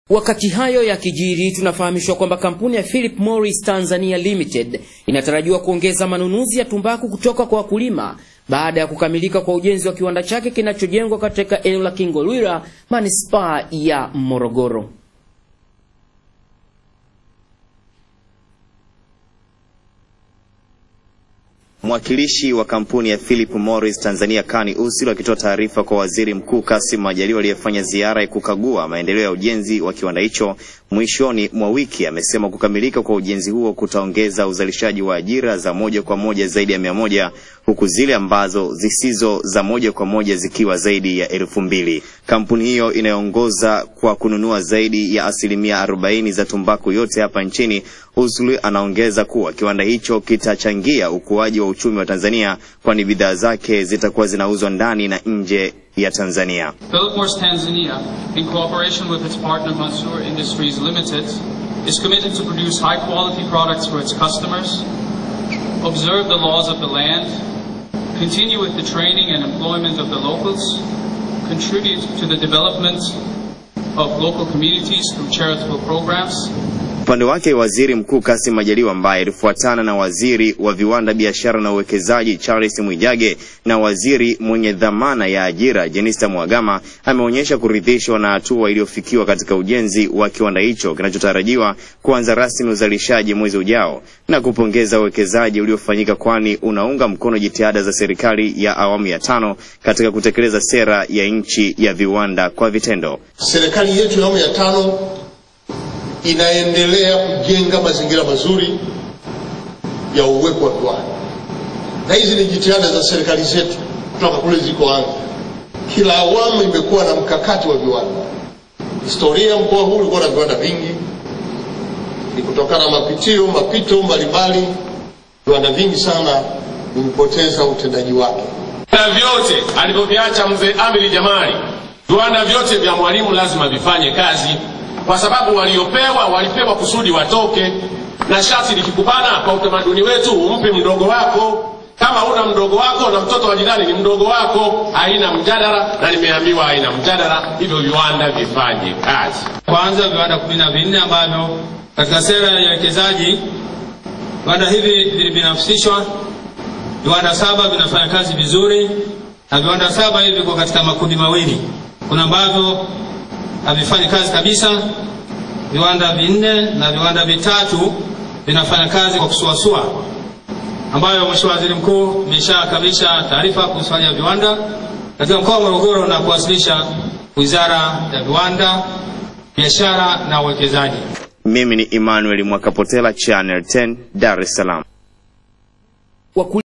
Wakati hayo yakijiri, tunafahamishwa kwamba kampuni ya Philip Morris Tanzania Limited inatarajiwa kuongeza manunuzi ya tumbaku kutoka kwa wakulima baada ya kukamilika kwa ujenzi wa kiwanda chake kinachojengwa katika eneo la Kingolwira, manispaa ya Morogoro. Mwakilishi wa kampuni ya Philip Morris Tanzania Kani Usil akitoa taarifa kwa Waziri Mkuu Kassim Majaliwa aliyefanya ziara ya kukagua maendeleo ya ujenzi wa kiwanda hicho mwishoni mwa wiki amesema kukamilika kwa ujenzi huo kutaongeza uzalishaji wa ajira za moja kwa moja zaidi ya mia moja huku zile ambazo zisizo za moja kwa moja zikiwa zaidi ya elfu mbili. Kampuni hiyo inayoongoza kwa kununua zaidi ya asilimia arobaini za tumbaku yote hapa nchini. Usil anaongeza kuwa kiwanda hicho kitachangia ukuaji wa uchumi wa Tanzania kwani bidhaa zake zitakuwa zinauzwa ndani na nje ya Tanzania. Philip Morris Tanzania, in cooperation with its partner Mansour Industries Limited, is committed to produce high quality products for its customers, observe the laws of the land, continue with the training and employment of the locals, contribute to the development of local communities through charitable programs, Upande wake Waziri Mkuu Kassim Majaliwa ambaye alifuatana na Waziri wa Viwanda, Biashara na Uwekezaji Charles Mwijage na Waziri mwenye dhamana ya ajira Jenista Mhagama ameonyesha kuridhishwa na hatua iliyofikiwa katika ujenzi wa kiwanda hicho kinachotarajiwa kuanza rasmi uzalishaji mwezi ujao na kupongeza uwekezaji uliofanyika kwani unaunga mkono jitihada za serikali ya awamu ya tano katika kutekeleza sera ya nchi ya viwanda kwa vitendo. Serikali yetu ya awamu ya tano inaendelea kujenga mazingira mazuri ya uwepo wa viwanda, na hizi ni jitihada za serikali zetu kutoka kule zilikoanza. Kila awamu imekuwa na mkakati wa viwanda. Historia mkoa huu ulikuwa na viwanda vingi, ni kutokana na mapitio mapito mbalimbali, viwanda vingi sana vimepoteza utendaji wake. Viwanda vyote alivyoviacha mzee Amiri Jamali, viwanda vyote vya Mwalimu lazima vifanye kazi kwa sababu waliopewa walipewa kusudi watoke, na shati likikubana kwa utamaduni wetu umpe mdogo wako. Kama una mdogo wako na mtoto wa jirani ni mdogo wako, haina mjadala, na nimeambiwa haina mjadala, hivyo viwanda vifanye kazi. Kwanza viwanda kumi na vinne ambavyo katika sera ya uwekezaji viwanda hivi vilibinafsishwa. Viwanda saba vinafanya kazi vizuri, na viwanda saba hivi viko katika makundi mawili. Kuna ambavyo havifanyi kazi kabisa, viwanda vinne na viwanda vitatu vinafanya kazi kwa kusuasua, ambayo Mheshimiwa Waziri Mkuu imeshakamilisha taarifa kuhusu hali ya viwanda katika mkoa wa Morogoro na kuwasilisha Wizara ya Viwanda, Biashara na Uwekezaji. Mimi ni Emmanuel Mwakapotela, Channel 10, Dar es Salaam.